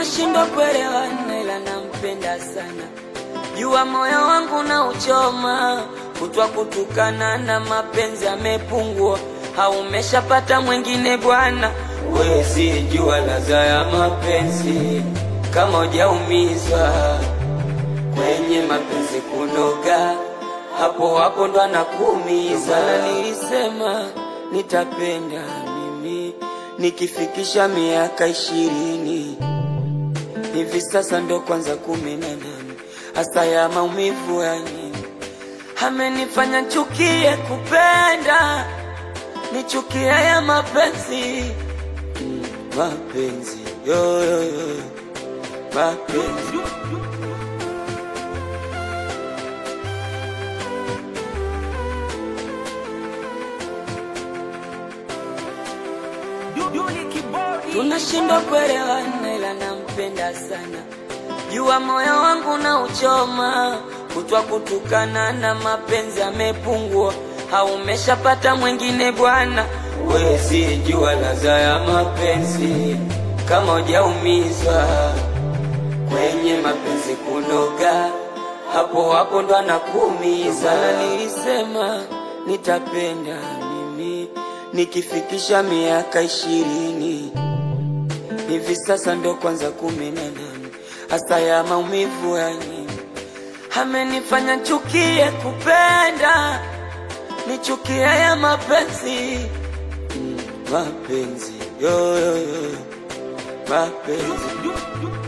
tunashindwa kuelewana, ila nampenda sana. Jua moyo wangu na uchoma, kutwa kutukana na mapenzi amepungua, haumeshapata mwingine bwana. Wezi jua ladha ya mapenzi kama hujaumizwa kwenye mapenzi kunoga, hapo hapo ndo anakuumiza. Na nilisema nitapenda mimi nikifikisha miaka ishirini hivi sasa ndo kwanza kumi na nane hasa ya maumivu ya nini amenifanya chukie kupenda nichukie ya mapenzi mm, mapenzi yo, yo, yo. mapenzi tunashindwa kuelewana, ila nampenda sana. Jua moyo wangu na uchoma, kutwa kutukana na mapenzi amepungua, haumeshapata mwingine bwana. Wezi jua ladha ya mapenzi kama hujaumizwa kwenye mapenzi kunoga, hapo hapo ndo anakuumiza. Na nilisema nitapenda mimi nikifikisha miaka ishirini hivi sasa ndo kwanza kumi na nane hasa ya maumivu ya nini amenifanya chukie kupenda nichukie ya mapenzi mm, mapenzi yo, yo, yo. mapenzi